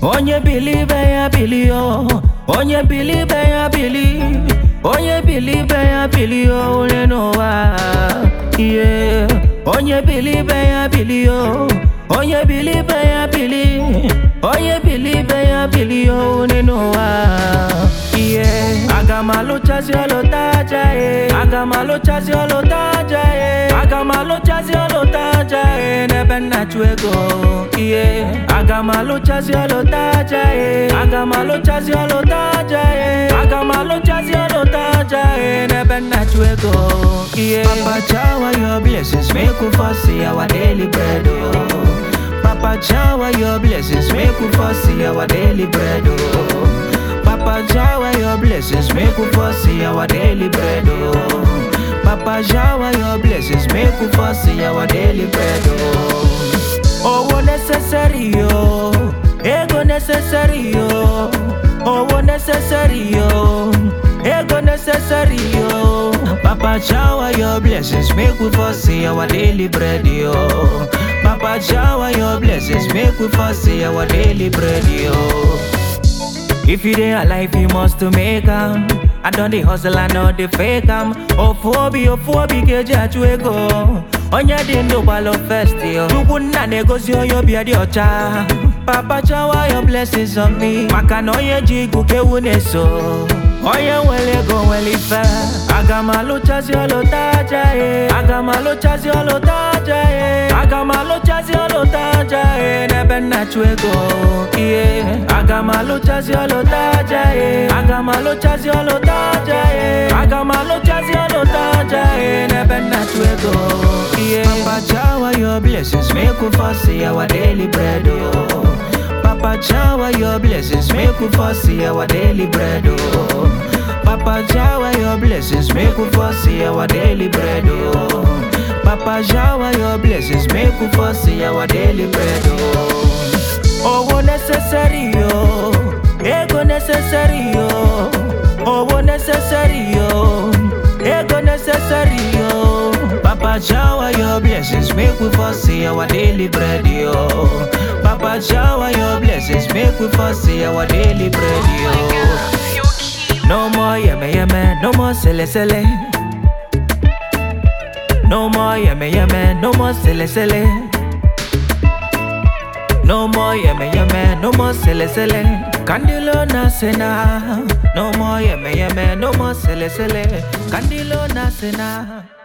Onye bilibe ya bili o Onye bilibe ya bili Onye bilibe ya bili o Onye n'ụwa yeah. Onye bilibe ya bili o Onye bilibe ya bili Onye bilibe ya bili o Onye n'ụwa yeah. Aga m alụchazi ọlụtaja eh. Aga m alụchazi ọlụtaja eh. Aga m alụchazi ọlụtaja eh. N'ebe nna chụ ego yeah. Aga m alụchazi ọlụtaja eh. Aga m alụchazi ọlụtaja eh. Aga m alụchazi ọlụtaja eh. N'ebe nna chụ ego yeah. Papa shower your blessings Make we for see our daily bread oh. Papa shower your blessings Make we for see our daily bread oh. Papa shower your blessings, make we for see our daily bread. Oh. Papa shower your blessings, make we for see our daily bread. Oh, oh necessary, oh, ego necessary, oh, oh necessary, oh, ego necessary, oh. Papa shower your blessings, make we for see our daily bread. Oh. Papa shower your blessings, make we for see our daily bread. Oh. If you dey alive, you must to make am. I don dey hustle, I know dey fake am. Ofuobi, ofuobi keji achụ ego. Onye dị ndụ gbalụ first yo. Chukwu nna na-egosi onye obi dị ọcha. Papa shower your blessings on me. Maka na onye ji igu ka ewu na-eso. Onye nwere ego nwere ife. Aga m alụchazi ọlụtaja e. Aga m alụchazi ọlụtaja e. Aga m alụchazi ọlụtaja e. N'ebe nna chụ ego. Yeah. Aga m alụchazi ọlụtaja e. Aga m alụchazi ọlụtaja e. Aga m alụchazi ọlụtaja e. N'ebe nna chụ ego. Yeah. Papa shower your blessings, make we for see our daily bread. Oh. Papa shower your blessings, make we for see our daily bread. Oh. Papa shower your blessings, make we for see our daily bread. Oh. Papa shower your blessings, make we for see our daily bread. Oh, oh necessary, oh, ego necessary, oh, oh necessary, oh, ego necessary, oh. Papa shower your blessings, make we for see our daily bread, oh. Papa shower your blessings, make we for see our daily bread, oh. No more yeme yeme, no more sele sele. No more yeme yeme, no more sele sele. No more yeme yeme, no more sele sele. Candilo na sena. No more yeme yeme, no more sele sele. Candilo na sena.